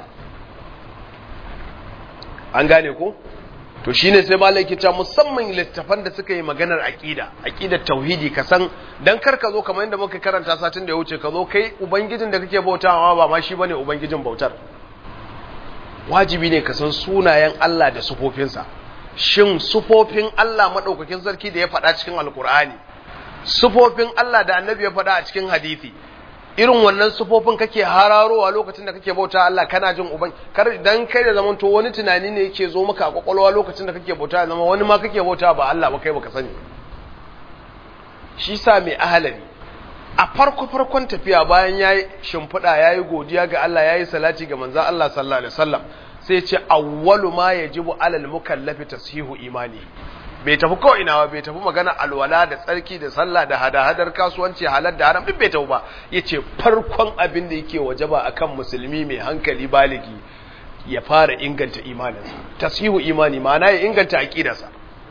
an gane ko to shine sai malai ke cewa musamman littafan da suka yi maganar aqida aqidar tauhidi ka san dan kar ka zo kamar yadda muka karanta satin da ya wuce ka zo kai ubangijin da kake bautawa ba ma shi bane ubangijin bautar wajibi ne ka san sunayen Allah da sufofinsa shin sufofin Allah madaukakin sarki da ya faɗa cikin alkur'ani sufofin Allah da annabi ya faɗa a cikin hadisi irin wannan sufofin kake hararowa lokacin da kake bauta Allah kana jin uban kar dan kai da zaman to wani tunani ne yake zo maka a kwakwalwa lokacin da kake bauta zama wani ma kake bauta ba Allah ba kai baka sani shi sa mai ahalari a farko farkon tafiya bayan yayi shimfiɗa yayi godiya ga Allah yayi salati ga manzon Allah sallallahu alaihi wasallam sai ce awwalu ma yajibu alal mukallafi tashihu imani bai tafi ko ina ba bai tafi magana alwala da tsarki da sallah da hada-hadar kasuwanci halar da haram duk bai tafi ba yace farkon abin da yake wajaba akan musulmi mai hankali baligi ya fara inganta imaninsa tasihu imani ma'ana ya inganta aqidarsa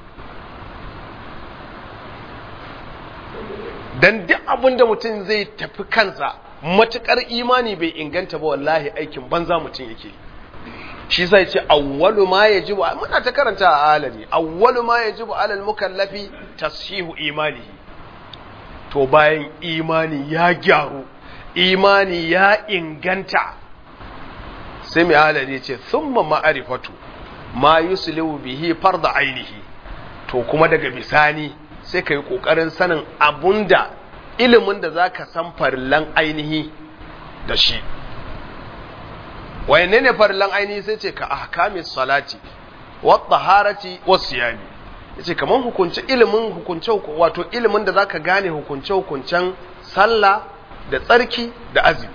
dan duk abin da mutum zai tafi kansa matukar imani bai inganta ba wallahi aikin banza mutum yake shi sai ce awwalu ma yajibu muna ta karanta a alami awwalu ma yajibu alal mukallafi tashihu imanihi to bayan imani ya gyaru imani ya inganta sai mai alari ce thumma ma'arifatu ma yuslihu bihi farda ainihi to kuma daga bisani sai kai kokarin sanin abunda ilimin da zaka san farillan ainihi da shi wayanne ne farillan ainihi sai ce ka ahkamis salati wa taharati wa siyami yace kaman hukunce ilimin hukunce wato ilimin da zaka gane hukunce hukuncen sallah da tsarki da azumi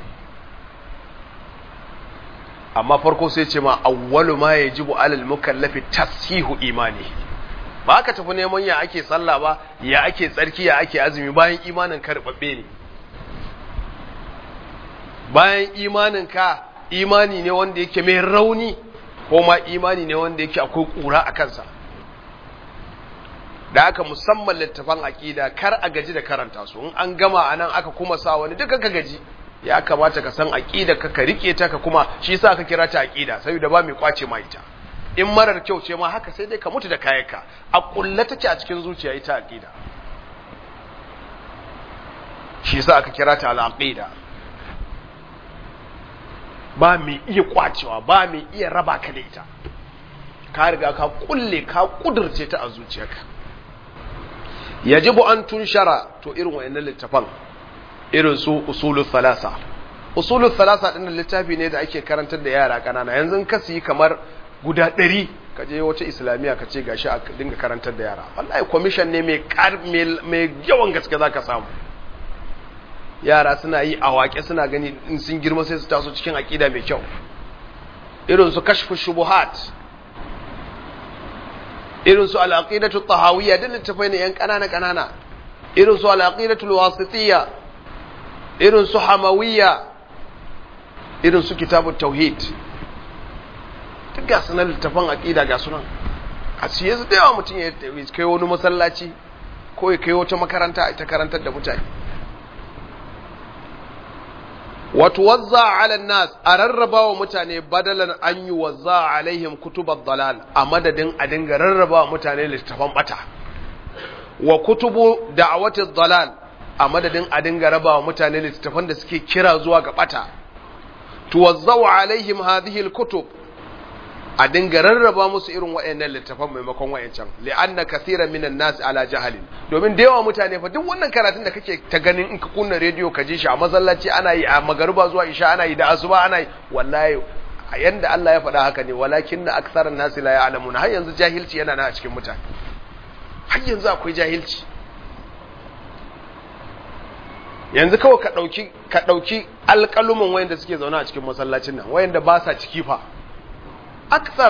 amma farko sai ce ma awwalu ma yajibu alal mukallafi tasihu imani ba ka tafi neman ya ake sallah ba ya ake tsarki ya ake azumi bayan imanin ka rubabbe ne bayan imanin ka imani ne wanda yake mai rauni ko ma imani ne wanda yake akwai kura a kansa da aka musamman littafan aqida kar a gaji da karanta su in an gama anan aka kuma sa wani duka ka gaji ya kamata ka san aqida ka ka rike ta ka kuma shi yasa ka kira ta aqida saboda ba mai kwace ma ita in marar kyau ce ma haka sai dai ka mutu da kayanka a kulla take a cikin zuciya ita aqida shi yasa aka kira ta al-aqida ba mai iya kwacewa ba mai iya raba ka da ita ka riga ka kulle ka kudurce ta a zuciyarka yajibu an tunshara to irin wayannan littafan irin su usulul thalatha usulul thalatha din littafi ne da ake karantar da yara kanana yanzu ka yi kamar guda ɗari ka je wata islamiyya ka ce gashi a dinga karantar da yara wallahi commission ne mai mai yawan gaske zaka samu yara suna yi a waƙe suna gani in sun girma sai su taso cikin aƙida mai kyau irin su kashfu shubuhat irin su al-aqidatu tahawiyya da littafai ne yan kanana kanana irin su al-aqidatu wasitiyya irin su hamawiyya irin su kitabut tauhid duk ga sunan littafan aqida ga sunan a siye su da yawa mutum ya kai wani masallaci ko ya kai wata makaranta ita karantar da mutane wato wazza ala nas a rarraba wa mutane badalan an yi wazza alaihim kutubar dalal a madadin a dinga rarraba wa mutane littafan bata wa kutubu da'awati dalal a madadin a dinga raba wa mutane littafan da suke kira zuwa ga bata tuwazzau alaihim hadhihi alkutub a dinga rarraba musu irin waɗannan littafan maimakon wayancan li'anna kathiran minan nas ala jahalin domin da yawa mutane fa duk wannan karatun da kake ta ganin in ka kunna rediyo ka ji shi a masallaci ana yi a magariba zuwa isha ana yi da asuba ana yi wallahi yanda Allah ya faɗa haka ne walakin na aktharan nas la ya'lamun har yanzu jahilci yana nan a cikin mutane har yanzu akwai jahilci yanzu kawai ka ɗauki ka ɗauki alƙaluman wayanda suke zaune a cikin masallacin nan wayanda ba sa ciki fa akthar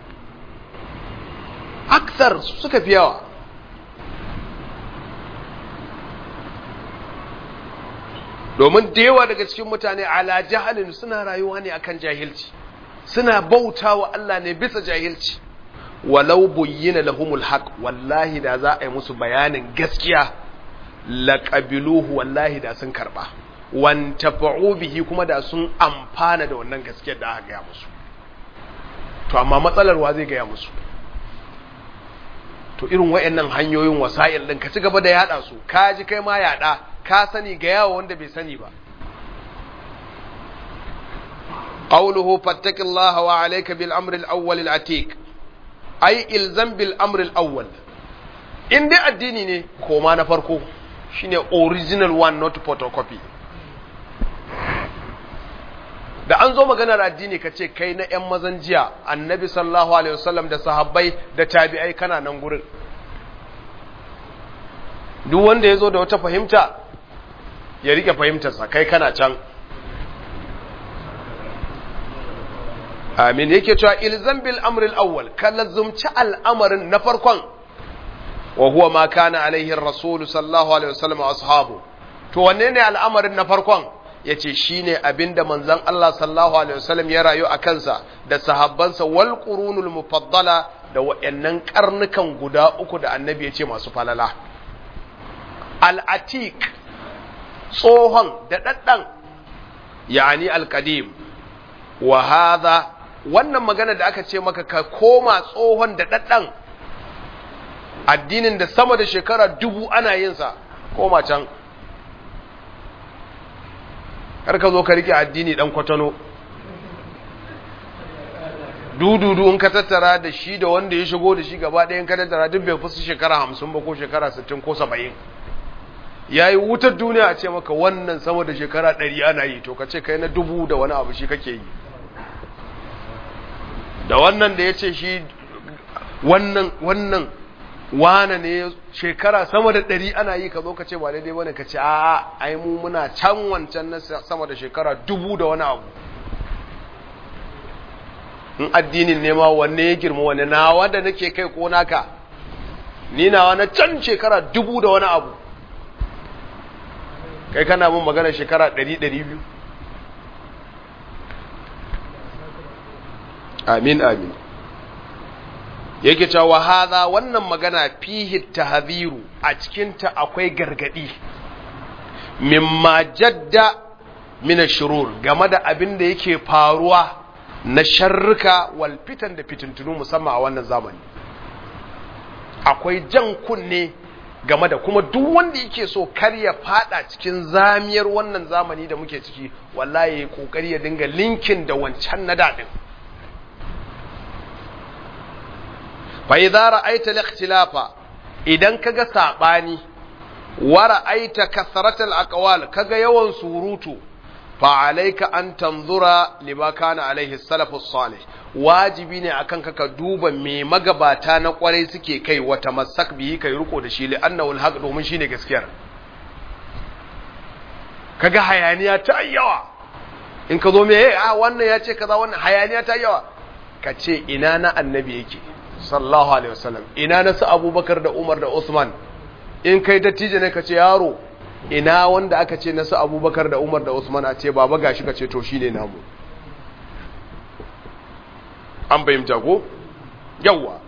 akthar suka fi yawa domin da yawa daga cikin mutane ala jahalin suna rayuwa ne akan jahilci suna bauta wa Allah ne bisa jahilci walau buyyina lahumul haq wallahi da za a yi musu bayanin gaskiya laqabiluhu wallahi da sun karba wantafa'u bihi kuma da sun amfana da wannan gaskiyar da aka gaya musu to amma matsalar wa zai gaya musu to irin wayannan hanyoyin wasa'il din ka ci gaba da yada su ka ji kai ma yada ka sani ga yawo wanda bai sani ba qawluhu fattaqillaha wa alayka bil amri al awwal al atiq ay ilzam bil amri al awwal in dai addini ne koma na farko shine original one not photocopy da an zo maganar addini ka ce kai na 'yan mazan jiya annabi sallallahu alaihi wasallam da sahabbai da tabi'ai kana nan gurin duk wanda ya zo da wata fahimta ya rike fahimtarsa kai kana can amin yake cewa ilzam bil amril awwal ka lazumci al'amarin na farkon wa huwa ma kana alaihi rasulu sallallahu alaihi wasallam ashabu to wanne ne al'amarin na farkon ya ce shi ne abin da manzan Allah sallallahu Alaihi wasallam ya rayu a kansa da sahabbansa wal ƙurunul mufaddala da wa'yannan ƙarnukan guda uku da annabi ya ce masu falala. Al'atik tsohon da ɗaɗɗan yani alƙadim wa haza wannan magana da aka ce maka ka koma tsohon da ɗaɗɗan addinin da sama da shekara dubu ana yinsa koma can kar ka zo ka rike addini dan kwatano dududu in ka tattara da shi da wanda ya shigo da shi gaba ɗayan ka tattara duk bai fusu shekara hamsin ba ko shekara sittin ko saba'in ya yi wutar duniya a ce maka wannan sama da shekara ɗari ana yi to ka ce kai na dubu da wani abu shi kake yi da wannan da ya ce shi wannan wannan wane ne shekara sama da ɗari ana yi ka zo ka ce ba daidai bane ka ce a ai mu muna can wancan na sama da shekara dubu da wani abu in addinin nema wanne ya girma wanne na wanda nake kai ko naka ni nawa na can shekara dubu da wani abu kai kana mun magana shekara ɗari ɗari biyu amin amin yake cewa hadha wannan magana fihi tahdhiru a cikin ta akwai gargadi mimma jadda min shurur game da abin da yake faruwa na sharrika wal fitan da fitintunu musamman a wannan zamani akwai jan kunne game da kuma duk wanda yake so kar ya fada cikin zamiyar wannan zamani da muke ciki wallahi ya kokari ya dinga linkin da wancan na dadin fa idza ra'aita al-ikhtilafa idan kaga sabani wa ra'aita kasratal aqwal kaga yawan surutu fa alayka an tanzura lima kana alaihi salafus salih wajibi ne akan ka duba me magabata na kwarai suke kai wata masak bihi kai riko da shi li'annahu alhaq domin shine gaskiyar kaga hayaniya ta yawa in ka zo me a wannan ya ce kaza wannan hayaniya ta yawa ka ce ina na annabi yake sallallahu alaihi wasallam ina na su abubakar da umar da usman in kai dattijo ne ka ce yaro ina wanda aka ce na su abubakar da umar da usman a ce baba gashi ka ce to shine namu an fahimta ko yawwa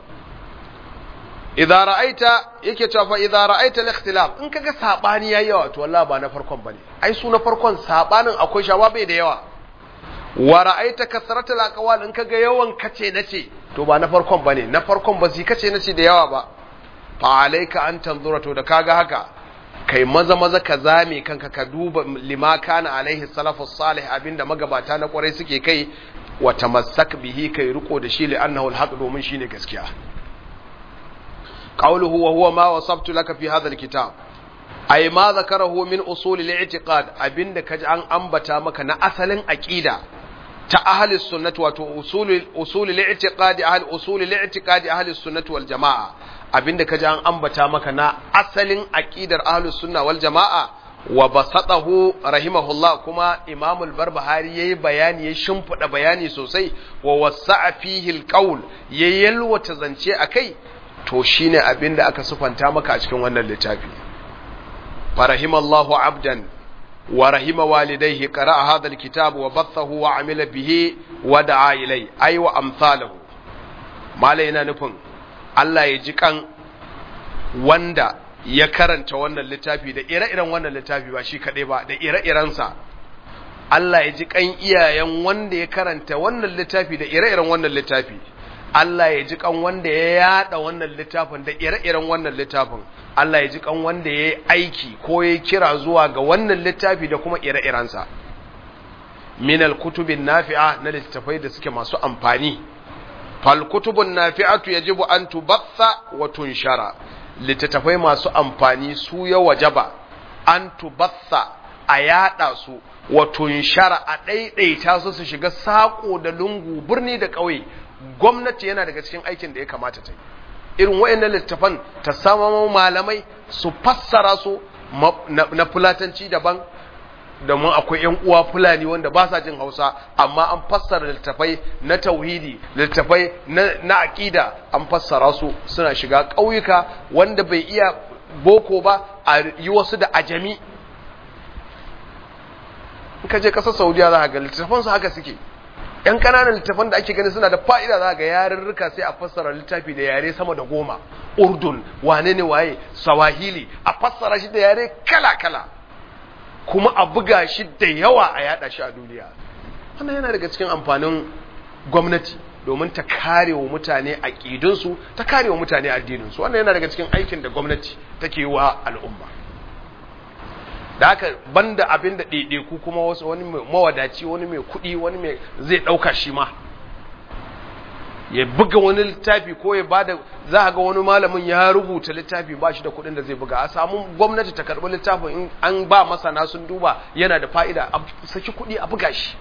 idza ra'aita yake cewa fa idza ra'aita al-ikhtilaf in kaga sabani yayi yawa to wallahi ba na farkon bane ai su na farkon sabanin akwai shawa bai da yawa wa ra'aita kasratul aqwal in kaga yawan kace nace to ba na farkon bane na farkon ba zai kace nace da yawa ba fa alayka an tanzura to da kaga haka kai maza maza ka zame kanka ka duba lima kana alaihi salafus salih abinda magabata na kwarai suke kai wa tamassak bihi kai riko da shi li'annahu alhaq domin shine gaskiya qawluhu wa huwa ma wasabtu laka fi hadha alkitab ay ma zakarahu min usul al-i'tiqad abinda kaji an ambata maka na asalin aqida ta ahli sunnah wato usul usul al-i'tiqad ahli usul al-i'tiqad ahli sunnah wal jamaa abinda kaji an ambata maka na asalin aqidar ahli sunna wal jamaa wa basatahu rahimahullah kuma Imam al-Barbahari yayi bayani ya shimfida bayani sosai wa wasa'a fihi al-qawl ya yalwata zance akai to shine abinda aka sufanta maka a cikin wannan littafi farahimallahu abdan wa rahima walidayhi qara'a hadha al-kitab wa bathahu wa amila bihi wa da'a ilai ay wa amsalahu malai yana nufin Allah ya ji kan wanda ya karanta wannan littafi da ire-iren wannan littafi ba shi kaɗai ba da ire-irensa Allah ya ji kan iyayen wanda ya karanta wannan littafi da ire-iren wannan littafi Allah ya ji kan wanda ya yada wannan littafin da ire-iren wannan littafin Allah ya ji kan wanda ya yi aiki ko ya kira zuwa ga wannan littafi da kuma ire-irensa min al-kutubin nafi'a na littafai da suke masu amfani fal kutubun nafi'atu yajibu an tubatha wa tunshara littattafai masu amfani su ya wajaba an tubatha a yada su wa tunshara a ɗaiɗaita su su shiga saƙo da lungu birni da ƙauye gwamnati yana daga cikin aikin da ya kamata ta yi irin wayannan littattafan ta sama malamai su fassara su na fulatanci daban domin akwai ‘yan uwa fulani wanda ba sa jin hausa amma an fassara littafai na tauhidi littafai na aƙida an fassara su suna shiga ƙauyuka wanda bai iya boko ba a yi wasu da ajami in ka je ƙasar saudiya za ga littafansu haka suke ‘yan ƙananan littafan da ake gani suna da fa'ida za ga yarurruka sai a fassara littafi da yare sama da goma urdun wane ne waye sawahili a fassara shi da yare kala-kala kuma a buga shi da yawa a yada shi a duniya wannan yana daga cikin amfanin gwamnati domin ta kare wa mutane aƙidunsu ta kare wa mutane addininsu wannan yana daga cikin aikin da gwamnati take yi wa al'umma da haka banda abin da ɗaiɗaiku kuma wasu wani mai mawadaci wani mai kuɗi wani mai zai ɗauka shi ma ya buga wani littafi ko ya bada za a ga wani malamin ya rubuta littafi ba shi da kuɗin da zai buga a samu gwamnati ta karɓi littafin in an ba masana sun duba yana da fa'ida a saki kuɗi a buga shi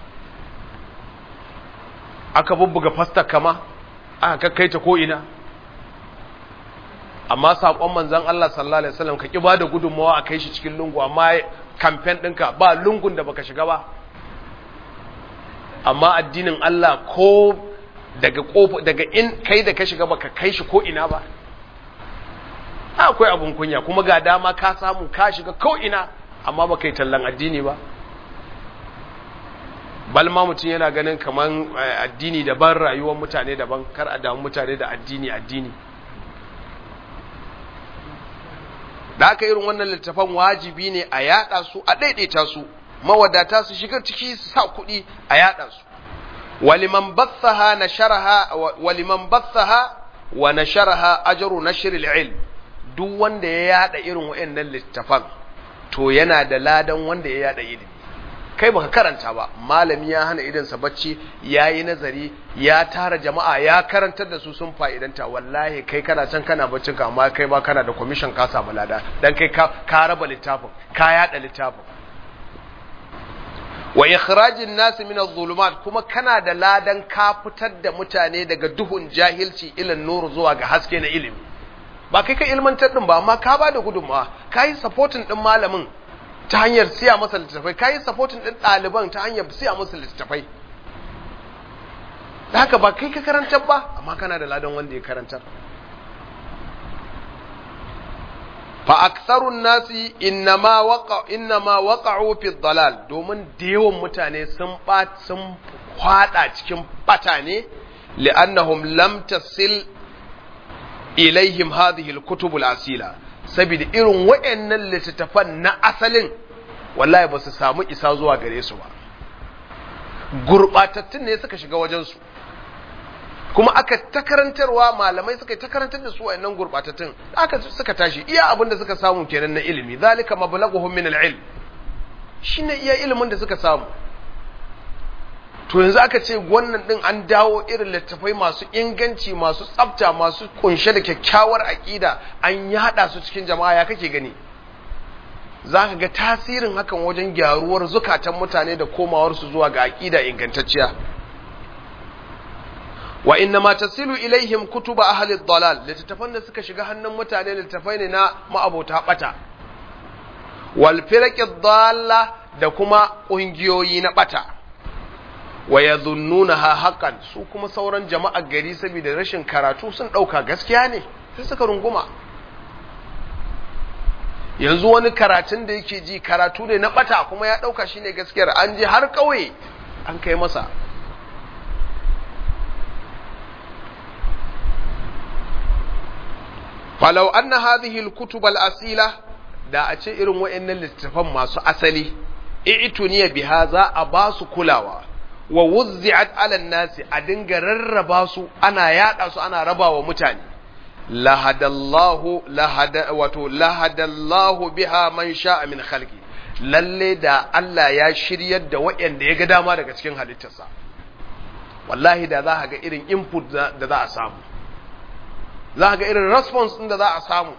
aka bubbuga fasta kama aka kakkai ta ko'ina amma saƙon manzan Allah sallallahu Alaihi wasallam ka ƙi ba da gudunmawa a kai shi cikin lungu amma kamfen ɗinka ba lungun da baka shiga ba amma addinin Allah ko daga kofa daga in kai da ka shiga baka kai shi ko ina ba akwai abun kunya kuma ga dama ka samu ka shiga ko ina amma baka yi tallan addini ba bal ma mutum yana ganin kaman addini daban rayuwar mutane daban kar a damu mutane da addini addini da aka irin wannan littafan wajibi ne a yada su a daidaita su mawadata su shiga ciki su sa kuɗi a yada su waliman bathaha nasharaha waliman bathaha wa nasharaha ajru nashr al-ilm duk wanda ya yada irin wayannan littafan to yana da ladan wanda ya yada ilimi kai baka karanta ba malami ya hana idansa bacci ya yi nazari ya tara jama'a ya karantar da su sun fa'idanta wallahi kai kana can kana baccin ka amma kai ba kana da commission ka samu lada dan kai ka raba littafin ka yada littafin wa ikhrajin nas min adh-dhulumat kuma kana da ladan ka fitar da mutane daga duhun jahilci ilan nur zuwa ga haske na ilimi ba kai ka ilmantar din ba amma ka ba da gudunmawa ka yi supporting din malamin ta hanyar siya masa littattafai ka yi supporting din ɗaliban ta hanyar siya masa littattafai da haka ba kai ka karantar ba amma kana da ladan wanda ya karantar fa aktharun nasi innama waqa innama waqa'u fi dalal domin da yawan mutane sun ba sun kwada cikin bata ne li'annahum lam tasil ilaihim hadhihi al-kutub al-asila saboda irin wayannan littattafan na asalin wallahi ba su samu isa zuwa gare su ba gurbatattun ne suka shiga wajen su kuma aka ta karantarwa malamai suka ta karantar da su wayannan gurbatattun aka suka tashi iya abin da suka samu kenan na ilimi zalika mablaghuhum min al-ilm shine iya ilimin da suka samu to yanzu aka ce wannan din an dawo irin littafai masu inganci masu tsafta masu kunshe da kyakkyawar aƙida an yada su cikin jama'a ya kake gani za ka ga tasirin hakan wajen gyaruwar zukatan mutane da komawarsu zuwa ga aƙida ingantacciya wa inna ma tasilu ilaihim kutuba ahli dalal littattafan da suka shiga hannun mutane littattafai ne na ma'abota bata wal firaqi dalla da kuma ƙungiyoyi na bata wa yadhunnunaha haqqan su kuma sauran jama'ar gari saboda rashin karatu sun dauka gaskiya ne sai suka runguma yanzu wani karatun da yake ji karatu ne na bata kuma ya dauka shine gaskiyar an je har kauye an kai masa falau anna hadhihi alkutub alasila da a ce irin wayannan littafan masu asali i'tuniya biha za a ba su kulawa wa wuzzi'at ala nasi a dinga rarraba su ana yada su ana raba wa mutane lahadallahu lahada wato lahadallahu biha man sha'a min khalqi lalle da Allah ya shiryar da waɗanda ya ga dama daga cikin halittarsa wallahi da za ga irin input da za a samu za ga irin response din da za a samu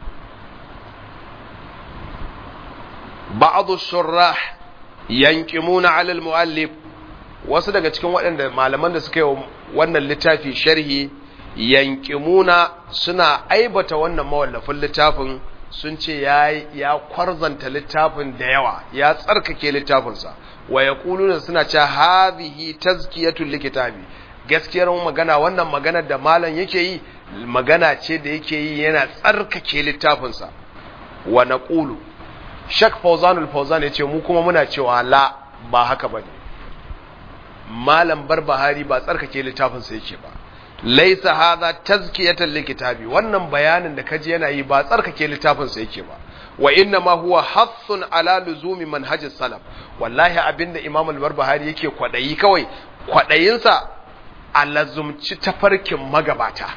ba'd shurrah yanqimuna 'ala al-mu'allif wasu daga cikin waɗanda malaman da suka yi wannan littafi sharhi yankimuna suna aibata wannan mawallafin littafin sun ce ya ya kwarzanta littafin da yawa ya tsarkake littafinsa wa yaquluna suna cewa hadhihi tazkiyatul likitabi gaskiyar magana wannan magana da malam yake yi magana ce da yake yi yana tsarkake littafinsa wa naqulu shak fawzanul fawzan yace mu kuma muna cewa la ba haka bane malam barbahari ba tsarkake littafinsa yake ba laisa hadha tazkiyatan likitabi wannan bayanin da kaji yana yi ba tsarkake littafinsa yake ba wa inna ma huwa hassun ala luzumi manhajis salaf wallahi abinda imam al-barbahari yake kwadayi kawai kwadayinsa a lazumci tafarkin magabata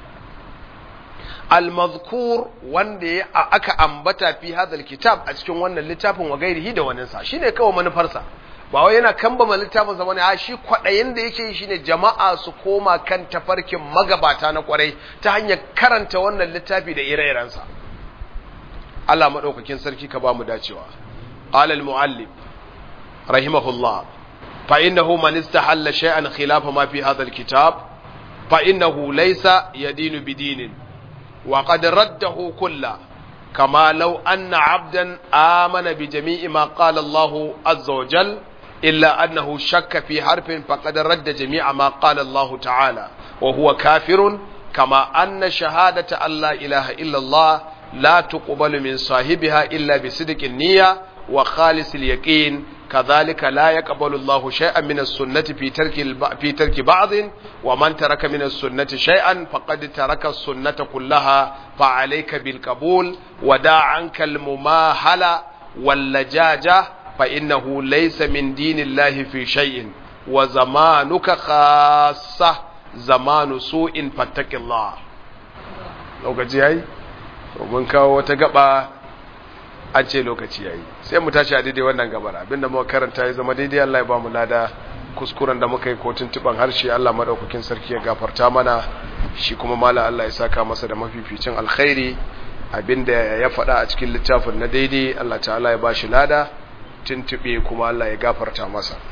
al-mazkur wanda ya aka ambata fi hadha kitab a cikin wannan littafin wa gairihi da waninsa shine kawai manufarsa ba wai yana kambama littafin sa bane a shi kwadayin da yake yi shine jama'a su koma kan tafarkin magabata na kwarai ta hanyar karanta wannan littafi da ire-irensa Allah madaukakin sarki ka ba mu dacewa alal muallim rahimahullah fa innahu man istahalla shay'an khilafa ma fi hadha alkitab fa innahu laysa yadinu bidinin wa qad raddahu kullahu كما لو أن عبدا آمن بجميع ما قال الله عز وجل إلا أنه شك في حرف فقد رد جميع ما قال الله تعالى وهو كافر كما أن شهادة أن لا إله إلا الله لا تقبل من صاحبها إلا بصدق النية وخالص اليقين كذلك لا يقبل الله شيئا من السنة في ترك الب... في ترك بعض ومن ترك من السنة شيئا فقد ترك السنة كلها فعليك بالقبول ودع عنك المماهلة واللجاجة فإنه ليس من دين الله في شيء وزمانك خاصة زمان سوء فاتق الله lokaci yayi mun kawo wata gaba an ce lokaci yayi sai mu tashi a daidai wannan gabar abinda muka karanta ya zama daidai Allah ya ba mu lada kuskuren da muka yi ko tuntuban harshe Allah madaukakin sarki ya gafarta mana shi kuma mala Allah ya saka masa da mafificin alkhairi abinda ya faɗa a cikin littafin na daidai Allah ta'ala ya ba shi lada tuntube kuma Allah ya gafarta masa